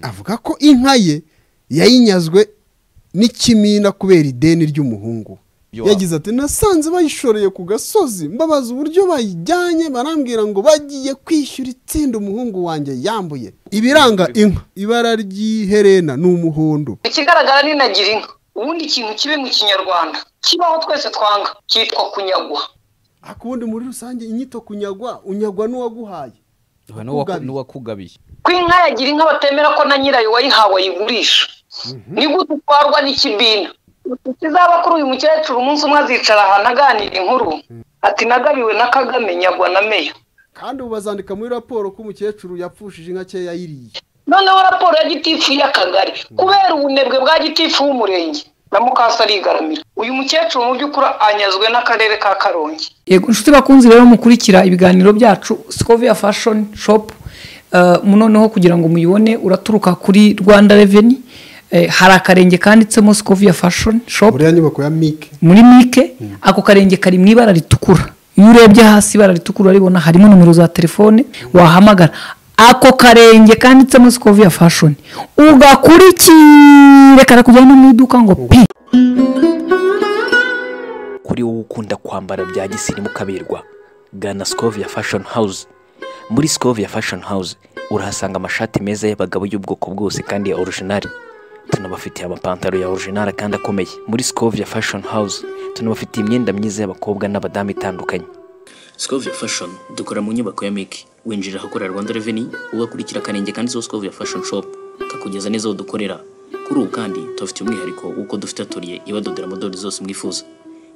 avuga ko inka ye yayinyazwe n'ikimina kubera ideni ry'umuhungu Yo. yagize ati nasanze bayishoreye ku gasozi mbabaza uburyo bayijyanye barambwira ngo bagiye kwishyura itsinda umuhungu wanjye yambuye ibiranga inka ibara ry'iherena ni umuhondo ikigaragara ni nagira inka ubundi ikintu kibi mu kinyarwanda kibaho twese twanga cyitwa kunyagwa ariko ubundi muri rusange inyito kunyagwa unyagwa n'uwaguhaye n'uwaku- n'uwakugabiye ko inka yagira inka batemera ko na nyirayo wayihawe ayigurisha ni gute utwarwa n'ikibina kizaba kuri uyu mukecuru umunsi umwe azicara ahantu aganira inkuru ati nagabiwe na kagame nyagwa na meya kandi ubu bazandika muri raporo ko umukecuru yapfushije inka cye yayiriye noneho raporo ya gitifu y'akagari kubera ubunebwe bwa gitifu w'umurenge na mukasa arigaramira uyu mukecuru mu by'ukuri anyazwe n'akarere ka karongi yego inshuti bakunzi rero mukurikira ibiganiro byacu sikovia fashoni shopu noneho kugira ngo muyibone uraturuka kuri rwanda reveni Eh, hari akarenge kanditsemo sikovia fashoni shopu buriya nyubako ya mike muri mike ako karenge kari mu ibara ritukura iyo urebye hasi ibara ritukura uraribona harimo nomero za telefone wahamagara ako karenge kanditsemo sikoviya fashoni ugakurikire karakujyana mu iduka ngo pi kuri wowe ukunda kwambara bya gisirimu ukaberwa gana sikovia fashoni hawuze muri sikovia fashoni hawuze urahasanga amashati meza y'abagabo y'ubwoko bwose kandi ya orojinari tunabafitiye amapantaro ya orojinari kandi akomeye muri sikovia fashoni hawuze tunabafitiye imyenda myiza y'abakobwa n'abadamu itandukanye Scovia Fashion dukora mu nyubako ya Make winjira ahakorera Rwanda Revenue ugakurikira akarenge kanditseho Scovia Fashion Shop kakugeza neza aho dukorera kuri ubu kandi tubafite umwihariko w'uko dufite atoriye ibadodera modeli zose mwifuza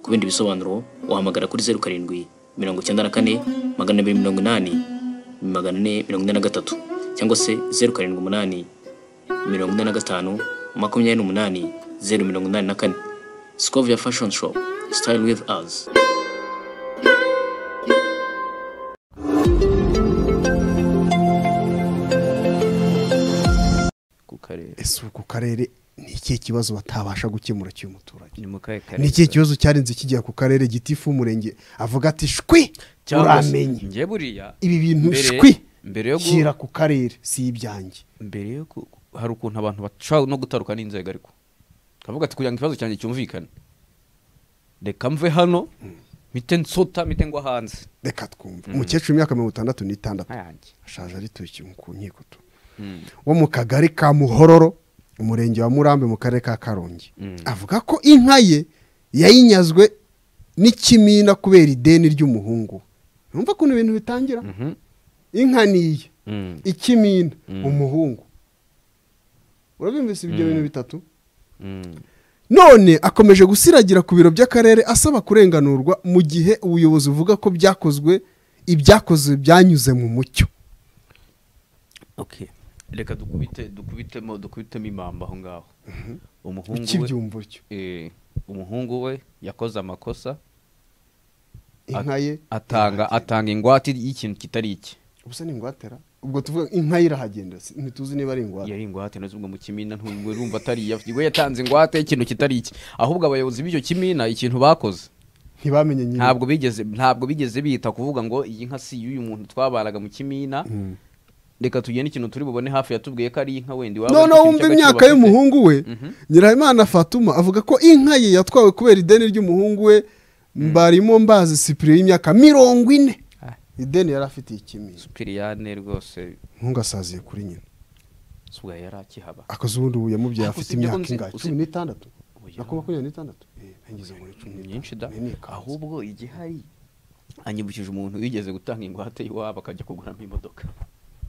ku bindi bisobanuro wahamagara kuri zeru karindwi mirongo icyenda na kane magana abiri mirongo inani magana ane mirongo ine na gatatu cyangwa se zeru karindwi umunani mirongo ine na gatanu makumyabiri n'umunani zeru mirongo inani na kane Scovia Fashion Shop Style with us ku karere ese ubu ku karere ni ikihe kibazo batabasha gukemura cy'umuturage ni mu kahe karere ni ikihe kibazo cyarenze kijya ku karere gitifu w'umurenge avuga ati shwi Cyangwa se- uramenye njye buriya ibi bintu mbere- shwi mbere yo gu- shyira ku karere si ibyanjye mbere yo ku- hari ukuntu abantu bashobora no gutaruka n'inzego ariko kavuga ati kugira ngo ikibazo cyanjye cyumvikane reka mve hano mite nsota mite ngwa hanze reka twumve umukecuru w'imyaka mirongo itandatu n'itandatu Ayanjye. ashaje arituye ku nkiko tu wo mu kagari ka muhororo umurenge wa murambi mu karere ka karongi avuga ko inka ye yayinyazwe n'ikimina kubera ideni ry'umuhungu urumva ukuntu ibintu bitangira inka ni iye Mm. ikimina umuhungu urabyumvise ibyo bintu bitatu none akomeje gusiragira ku biro by'akarere asaba kurenganurwa mu gihe ubuyobozi buvuga ko byakozwe ibyakozwe byanyuze mu mucyo okay reka dukubite dukubitemo dukubitemo imamba aho ngaho umuhungu we ikibyumvo cyo eh, umuhungu we yakoze amakosa inka ye atanga atanga ingwate y'ikintu kitari iki ubusa ni ingwatera ubwo tuvuga inka ye irahagendera si- ntituzi niba ari ingwate yari ingwate nazo ubwo mu kimina ntabwo urumva atari iya we yatanze ingwate y'ikintu kitari iki ahubwo abayobozi b'icyo kimina ikintu bakoze ntibamenye nyine ntabwo bigeze ntabwo bigeze bita kuvuga ngo iyi nka si iy'uyu muntu twabaraga mu kimina reka tugende ikintu turi bubone hafi yatubwiye ko ari inka wenda iwabo noneho ariko ikintu wumva cy'agaciro imyaka bafite. y'umuhungu we nyirahimana fatuma avuga ko inka ye yatwawe kubera ideni ry'umuhungu we mbarimo mbazi sipiri y'imyaka mirongo ine Ah. ideni yari afitiye ikimina supiriyane rwose umuhungu asaziye kuri nyina suga yari akihaba akoze ubundi ubu yamubyaye Ariko afite usibye ko imyaka nzi- ingahe usi- cumi n'itandatu Oya. nakuba makumyabiri n'itandatu Eh, ngize muri cumi n'itanu. myinshi da Ni n'ikanzu. ahubwo igihari anyibukije umuntu wigeze gutanga ingwate y'iwabo akajya kuguramo imodoka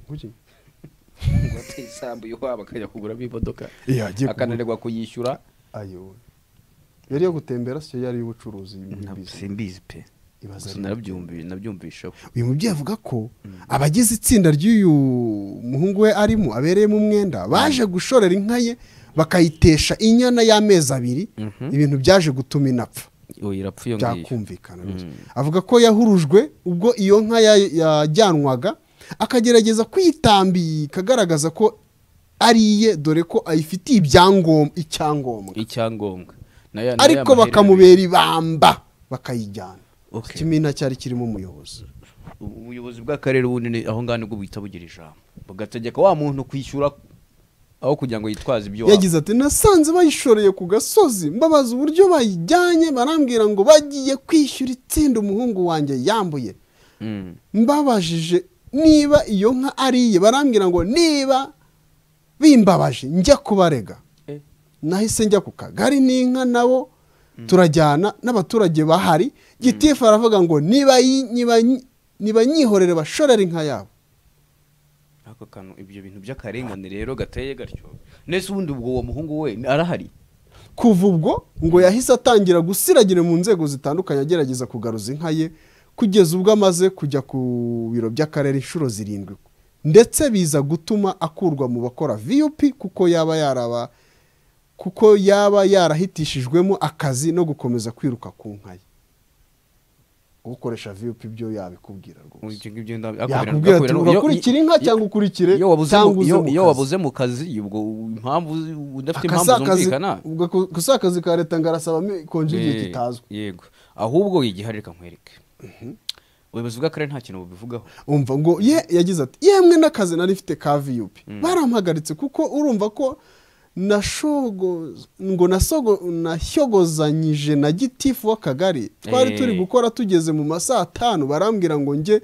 Kuki? ingwate y'isambu y'iwabo akajya kuguramo imodoka Iya, agiye kugura. akananirwa kuyishyura ayo yari iyo gutembera siyo yari iy'ubucuruzi muri business. simbizi pe Ibaze Gusa ari- narabyumvi- nabyumvishaho uyu mubyeyi avuga ko abagize itsinda ry'uyu muhungu we arimo abereyemo umwenda baje gushorera inka ye bakayitesha inyana y'amezi abiri ibintu byaje gutuma inapfa uyu irapfuye ngiyo byakumvikana rwose. avuga ko yahurujwe ubwo iyo nka ya- yajyanwaga akagerageza kwitambika agaragaza ko ari iye dore ko ayifitiye ibyangombwa icyangombwa icyangombwa Na ya- na ya ariko maherere abiri. bakamubera ibamba bakayijyana Okay. ikimina cyari kirimo umuyobozi ubuyobozi bw'akarere ubundi ni- aho ngaho nibwo buhita bugira ijambo bugategeka wa muntu kwishyura aho kugira ngo yitwaze ibyo waba yagize ati nasanze bayishoreye ku gasozi mbabaza uburyo bayijyanye barambwira ngo bagiye kwishyura itsinda umuhungu wanjye yambuye Mm. mbabajije niba iyo nka ari iye barambwira ngo niba bimbabaje njya kubarega Eh. nahise njya ku kagari n'inka nabo turajyana n'abaturage bahari gitifu aravuga ngo niba yi- niba nyi- niba nyihorere bashorere inka yabo ako kantu ibyo bintu by'akarengane rero gateye gatyo nese ubundi ubwo uwo muhungu we arahari kuva ubwo ngo yahise atangira gusiragira mu nzego zitandukanye agerageza kugaruza inka ye kugeza ubwo amaze kujya ku biro by'akarere inshuro zirindwi ndetse biza gutuma akurwa mu bakora vup kuko yaba yaraba kuko yaba yarahitishijwemo akazi no gukomeza kwiruka ku nka ye ukoresha vup byo yabikubwira rwose Ibyo ngibyo nda- yakubwira ati akubwira- ugakurikire inka cyangwa ukurikire iyo wabuze cyangwa mu- uze iyo- mu iyo kazi." wabuze mu kazi ubwo impamvu udafite impamvu akasakazi zumvikana ubwo gusa akazi ka leta ngarasabamo konje igihe Eh, kitazwi yego ahubwo wigiha reka nkwereke ubuyobozi bw'akarere nta kintu bubivugaho umva ngo ye yagize ati yemwe n'akazi nari mfite ka viyupi barampagaritse kuko urumva ko nashogo ngo nasogo nashyogozanyije na gitifu w'akagari twari Eh. turi gukora tugeze mu masaha atanu barambwira ngo njye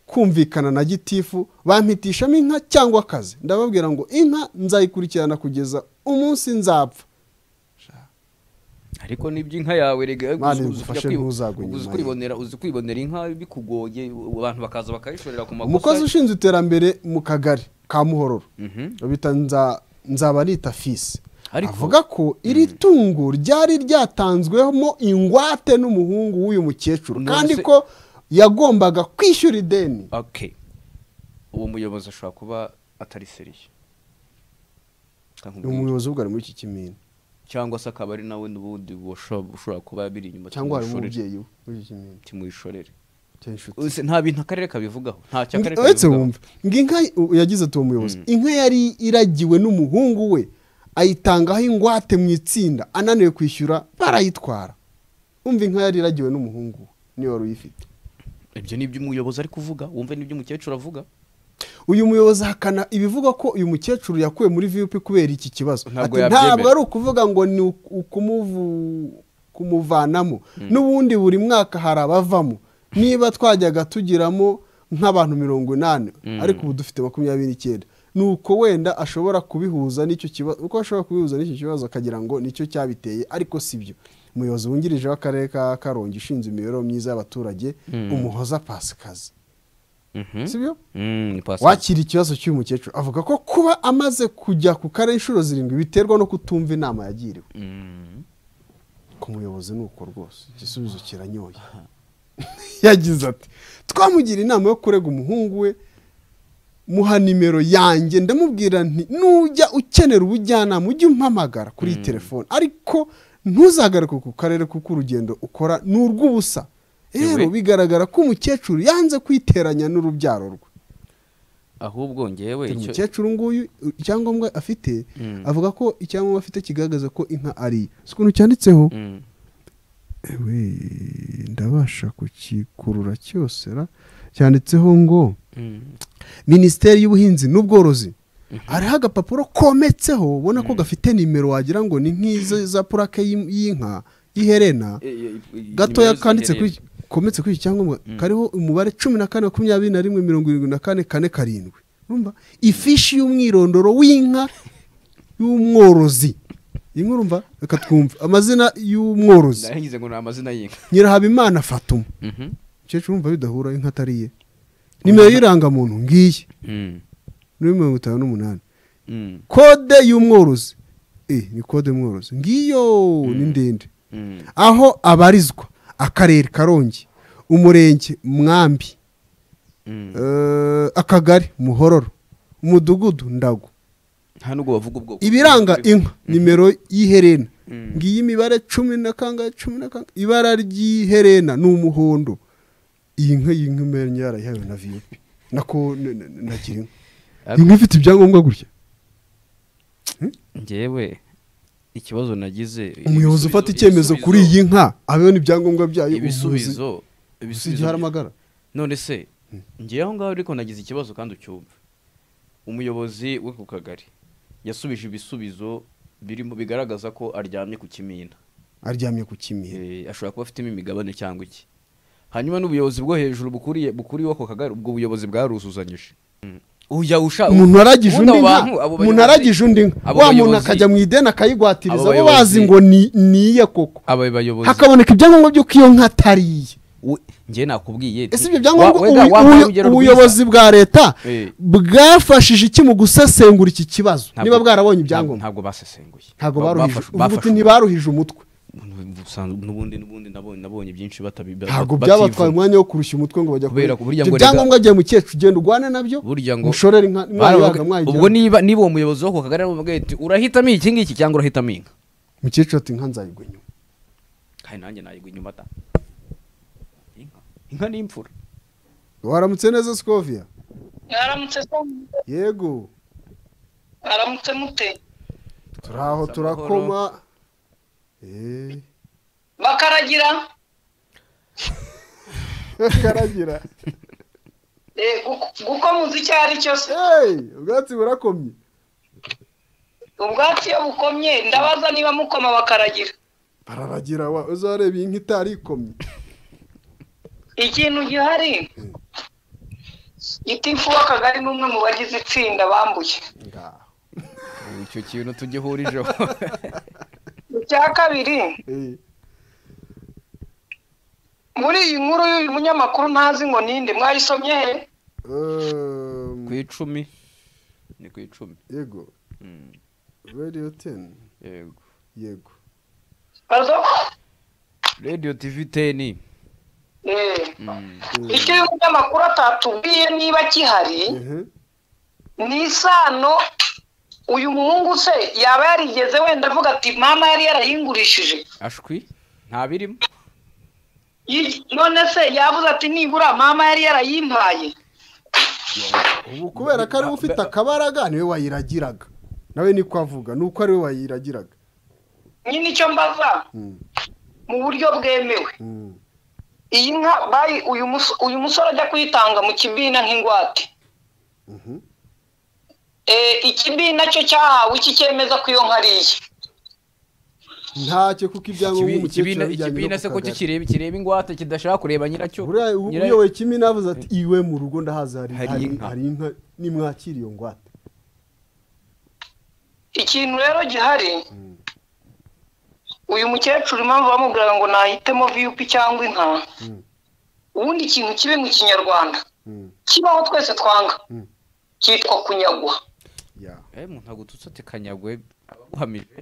kumvikana na gitifu bampitishamo inka cyangwa akazi ndababwira ngo inka nzayikurikirana kugeza umunsi nzapfa ariko n'iby'inka yawe rega Mana uzi- uzi igufashe kujya kwi- ntuzagwe inyuma uzi ye. kwibonera uzi kwibonera inka bikugoye abantu bakaza bakayishorera ku makosa umukozi ushinzwe iterambere mu kagari ka muhororo Mhm. bita Nza- nzabarita fisi Ariko- avuga ko iri tungo ryari ryatanzwemo ingwate n'umuhungu w'uyu mukecuru None kandi se- ko yagombaga kwishyura ideni okay uwo muyobozi ashobora kuba atari seriye Reka ni nkubwire. umuyobozi ubwo ari muri iki kimina cyangwa se akaba ari nawe n'ubundi ushobora ushobora kuba biri inyuma cyangwa harimo timwishorere. umubyeyi we muri iki kimina timwishorere cyangwa inshuti Uzi, nta bintu akarere kabivugaho nta cyo akarere uretse kabivugaho wumva ngo inka u- yagize ati uwo muyobozi inka yari iragiwe n'umuhungu we ayitangaho ingwate mu itsinda ananiwe kwishyura barayitwara umva inka yari iragiwe n'umuhungu we niyo wari uyifite ibyo ni ibyo umuyobozi ari kuvuga wumve n'ibyo umukecuru avuga uyu muyobozi ahakana ibivuga ko uyu mukecuru yakuwe muri vup kubera iki kibazo Ntabwo Ati, yabyemera. ntabwo ari ukuvuga ngo ni ukumuvu- kumuvanamo n'ubundi buri mwaka hari abavamo niba twajyaga tugiramo nk'abantu mirongo inani ariko ubu dufite makumyabiri n'icyenda ni uko wenda ashobora kubihuza n'icyo kibazo uko ashobora kubihuza n'icyo kibazo akagira ngo nicyo cyabiteye ariko si byo umuyobozi wungirije w'akarere ka karongi ushinzwe imibereho myiza y'abaturage umuhoza pasikazi sibyo Mm, pastor. wakira ikibazo cy'uyu mukecuru avuga ko kuba amaze kujya ku karere inshuro zirindwi biterwa no kutumva inama yagiriwe Mm. ku muyobozi ni uko rwose igisubizo kiranyoye yagize ati twamugira inama yo kurega umuhungu we muha nimero yanjye ndamubwira nti nujya ukenera ubujyanama ujye umpamagara kuri iyi telefone ariko ntuzagaruke ku karere kuko urugendo ukora ni urw'ubusa rero Yewe. bigaragara ko umukecuru yanze kwiteranya n'urubyaro rwe ahubwo ngewe Dore icyo- umukecuru nguyu icyangombwa afite avuga ko icyangombwa afite kigaragaza ko inka ari iye. si ukuntu cyanditseho Mm. ewe ndabasha kukikurura cyose ra cyanditseho ngo Mm. minisiteri y'ubuhinzi n'ubworozi hariho agapapuro kometseho ubona ko gafite nimero wagira ngo ni nk'izo za purake y'in- y'inka y'iherena Eh, eh, eh, gatoya nimero kanditse kuri ziherereye. kometse kuri iki cyangombwa kariho umubare cumi na kane makumyabiri na rimwe mirongo irindwi na kane kane karindwi urumva ifishi y'umwirondoro w'inka y'umworozi iyi nkuru urumva reka twumve amazina y'umworozi Nagize ngo ni amazina y'inka nyirahabimana fatuma Mhm. umukecuru urumva bidahura inka atari iye nimero y'irangamuntu ngiyi Mm. ni mirongo itanu n'umunani Mm. kode y'umworozi eh ni kode y'umworozi ngiyo ni ndende Mm. aho abarizwa akarere karongi umurenge mwambi Mm. eh, akagari muhororo umudugudu ndago nta nubwo bavuga ubwoko ibiranga inka nimero y'iherena Mm. ngiyi imibare cumi na kangahe cumi na kangahe ibara ry'iherena ni umuhondo iyi nka iyi nka umenye yarayihawe na viyupi nako n- n- na girinka iyi nka ifite ibyangombwa gutya ngewe ikibazo nagize umuyobozi ibisubizo- ufata icyemezo ibisubizo- kuri iyi nka abibona ibyangombwa byayo ubuvuzi ibisubizo si igihe haramagara none se ngewe aho ngaho ariko nagize ikibazo kandi ucyumva umuyobozi wo ku kagari yasubije ibisubizo birimo bigaragaza ko aryamye ku kimina aryamye ku kimina Eh, ashobora kuba afitemo imigabane cyangwa iki hanyuma n'ubuyobozi bwo hejuru bukuriye bukuriye ako kagari ubwo buyobozi bwaruzuzanyije uya usha umuntu waragije buno undi nka bantu, umuntu abo bayobozi- waragije undi nka abo wa muntu bayobozi- akajya mu ideni akayigwatiriza abo bo bazi bayobozi- ngo ni niye koko aba bayobozi hakaboneka ibyangombwa by'uko iyo nka atariye we- njye nakubwiye ese nti- ibyo wa- wega, byangombwa ubu- wampa ubu- urugero ubuyobozi bwa leta Eh. bwafashije iki mu gusesengura iki kibazo Ntabwo- niba bwarabonye ntabwo- ibyangombwa ntabwo basesenguye ntabwo Ba- baruhije bafashe- uvuga uti bafashe- ntibaruhije umutwe Ubusanzwe- n'ubundi n'ubundi nabonye nabonye byinshi batabi bat- ntabwo bativuga. byabatwaye umwanya wo kurushya umutwe ngo bajya Kubera kure- ko burya Ibyo ngo byangombwa bya mukecuru ugenda urwane nabyo burya ngo mushorere inka baravuga- mwayibaga ubwo mwayijyana niba niba uwo muyobozi w'ako kagari aramubwira ati urahitamo iki ngiki cyangwa urahitamo inka mukecuru ati nka nzayigwa inyuma kandi nanjye nayigwa inyuma ta inka inka ni imfura waramutse neza sikovia mwaramutse se yego mwaramutse mute turi aho turakoma Eh, bakaragira karagira eh, gu- gukomuza icyo ari cyo se Hey, ubwatsi burakomye ubwatsi iyo bukomye ndabaza niba mukoma bakaragira bararagira wa uzareba iyi nka itari ikomye ikintu gihari gitifu w'akagari ni umwe mu bagize itsinda bambuye Ngaho. Ubu icyo kintu tugihurijeho icya kabiri Eh, muri iyi nkuru y'uyu munyamakuru ntazi ngo ninde mwayisomye he um, ku icumi ni ku icumi yego Mm, radiyo teni yego yego bazo radiyo tivi teni Eh, Mm, icyo uyu munyamakuru atatubwiye niba gihari Ehe. ni isano uyu muhungu se yaba yarigeze wenda avuga ati mama yari yarayingurishije ashwi nta birimo Yi- none se yavuze ati nibura mama yari yarayimpaye ubu kubera ko ariwe ufite akabaraga niwe wayiragiraga nawe niko avuga ni uko ariwe wayiragiraga nyine icyo mbaza Mm, mu buryo bwemewe mm. iyi nka bayi uyu mus- uyu musore ajya kuyitanga mu kibina nk'ingwate Mhm. Eh, ikibina cyo cyahawe iki cyemeza ko iyo nka ari iye ntacyo kuko ibyangombwa Ikibi- umukecuru ikibina yabijyanye ikibina se no ko ku kagari kikireba kireba ingwate kidashaka kureba nyiracyo buriya ubu Nyira- uyoboye kimwe navuze ati iwe mu rugo ndahazi hari Hari hari inka. hari inka nimwakira iyo ngwate ikintu rero gihari uyu mukecuru impamvu bamubwiraga ngo nahitemo viyupi cyangwa inka Mm. ubundi ikintu kibi mu kinyarwanda Mm, kibaho twese twanga Mm. cyitwa kunyagwa yeah. eh umuntu agututse ati kanyagwe abaguhamije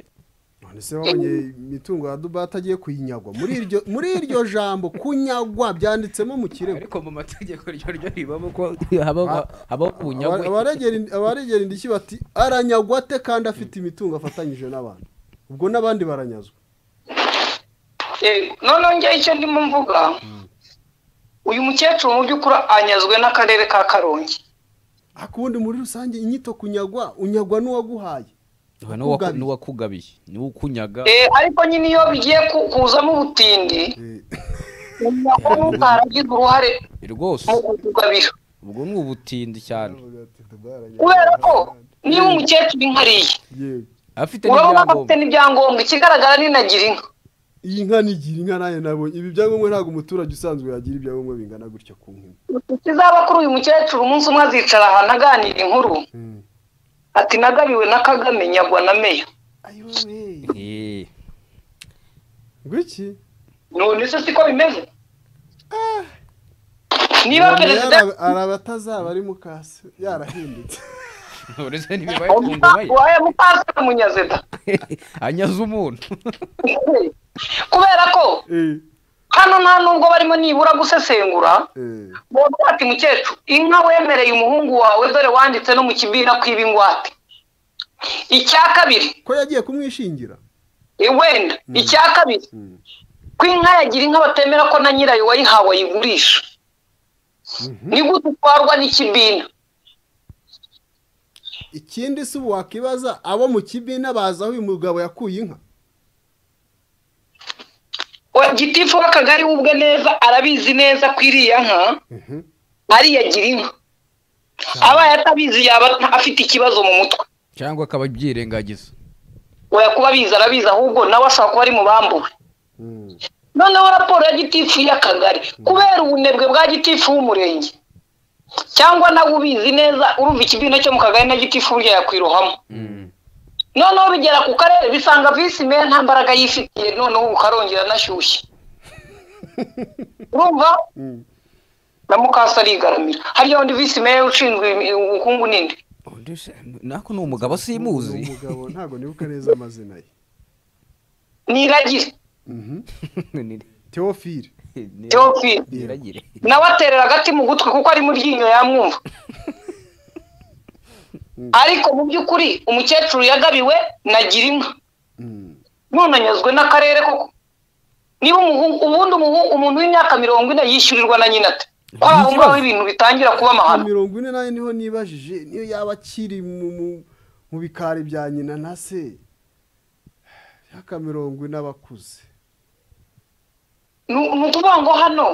none se babonye imitungo ya dubai atagiye kuyinyagwa muri iryo muri iryo jambo kunyagwa byanditsemo mu kirego ariko mu mategeko ryo ryo ribamo ko habaho Ah, habaho kunyagwe Abaregera ind- abaregera indishyi bati aranyagwa ate kandi afite imitungo afatanyije n'abantu ubwo n'abandi baranyazwa Eh, noneho njyewe icyo ndimo mvuga uyu mukecuru mu by'ukuri anyazwe n'akarere ka karongi akundi muri rusange inyito kunyagwa unyagwa n'uwaguhaye Uba n'uwaku- n'uwakugabiye niwe ukunyaga Eh, ariko nyine iyo bigiye ku- kuzamo ubutindi Eh, kunyagwa n'ubwaragize uruhare rwose mu kukugabira ubwo ni ubutindi cyane baravuga ati, "Dubai aranyagwa." kubera ko niba umukecuru inka ariye Yego. afite urabona ko afite n'ibyangombwa n'ibyangombwa ikigaragara ninagira inka iyi nka nigira inka nayo nabonye ibi byangombwa ntabwo umuturage usanzwe yagira ibyangombwa bingana gutya ku nka ikizaba kuri uyu mukecuru umunsi umwe azicara ahantu aganira inkuru Mm. ati nagabiwe na kagame nyagwa na meya Eh, ngwiki none se siko bimeze niba Yari perezida araba- araba atazaba ari mukase yarahindutse uretse ntibibaye ku ngoma ye wabaye mukasana munyazida anyaza umuntu kubera ko Eh, hano nta nubwo barimo nibura gusesengura eh, baravuga ati mukecuru inka wemereye umuhungu wawe dore wanditse no mu kibina kwiba ingwate icya kabiri ko yagiye kumwishingira eh, wenda icya kabiri Mm. ko inka yagira inka batemera ko na nyirayo wayihawe ayigurisha ni gute utwarwa n'ikibina ikindi si ubu wakibaza abo mu kibina baza aho uyu mugabo yakuye inka Wa- gitifu w'akagari we ubwe neza arabizi neza ko iriya nka ariyagira inka abaye atabizi yaba afite ikibazo mu mutwe cyangwa akaba abyirengagiza oya kuba biza arabizi ahubwo nawe ashobora kuba ari mu bambuwe noneho raporo ya gitifu y'akagari kubera ubunebwe bwa gitifu w'umurenge cyangwa nawe ubizi neza urumva ikibyino cyo mu kagari na gitifu burya yakwirohamo noneho bigera ku karere bisanga visi meya nta mbaraga yifitiye noneho ubu karongera anashyushye urumva na mukasa arigaramira hariya undi visi meya ushinzwe ubukungu n'indi nako ni umugabo simuzi Ni umugabo ntabwo nibuka neza amazina ye niragire teofile teofile niragire nawe aterera agati mu gutwi kuko ari mu ryinyo yamwumva ariko mu by'ukuri umukecuru yagabiwe na girinka none anyazwe n'akarere koko niba umuhungu ubundi umuhungu umuntu w'imyaka mirongo ine yishyurirwa na nyina ate ko aho ngaho ibintu bitangira kuba amahano mirongo ine nayo niho nibajije niyo yaba akiri mu- mu- mu bikari bya nyina na se yaka mirongo ine abakuze ni ni ukuvuga ngo hano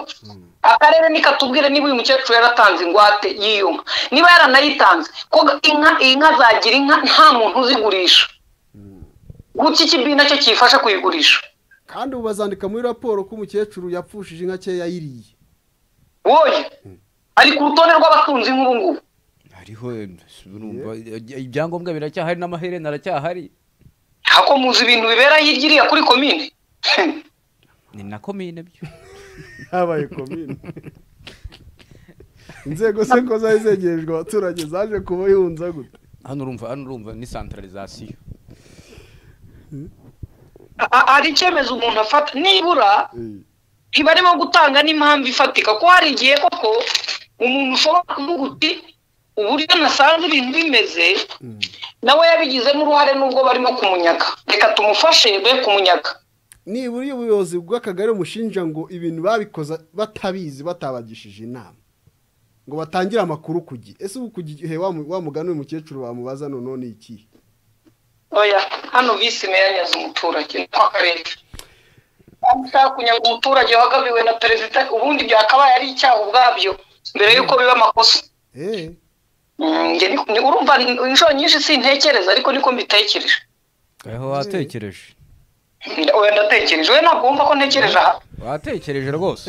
akarere nikatubwire niba uyu mukecuru yaratanze ingwate yiyuma niba yaranayitanze ko inka inka zagira inka nta muntu uzigurisha guki ikibina cyo kiyifasha kuyigurisha kandi ubu bazandika muri raporo ko umukecuru yapfushije inka cye yayiriye wowe ari ku rutonde rw'abatunzi nk'ubu ngubu hariho urumva, ibyangombwa biracyahari n'amaherena aracyahari ako muzi ibintu bibera hirya iriya kuri komine ni na komine byo habaye komine inzego se ko zari zegerejwe abaturage zaje kuba yunza gute hano urumva hano urumva ni santaralizasiyo A- a- hari icyemezo umuntu afata nibura Eh, ntibarimo gutanga n'impamvu ifatika ko hari igihe koko umuntu ushobora kuvuga uti uburyo nasanze ibintu bimeze nawe yabigizemo uruhare n'ubwo barimo kumunyaga reka tumufashe be kumunyaga nibura iyo ubuyobozi bw'akagari bumushinja ngo ibintu babikoze batabizi batabagishije inama ngo batangire amakuru ku gihe ese ubu ku gihe wa mu- wa mugani uyu mukecuru bamubaza noneho ni ikihe oya hano visi meya nyaza umuturage n'akarere ashaka kunyaga umuturage wagabiwe na perezida ubundi byakabaye ari icyaha ubwabyo mbere y'uko biba amakosa eee Mm, njye ni- ni- urumva ni- inshuro nyinshi sintekereza ariko niko mbitekereje aho watekereje oya ndatekereje we ntabwo wumva ko ntekereje aha watekereje rwose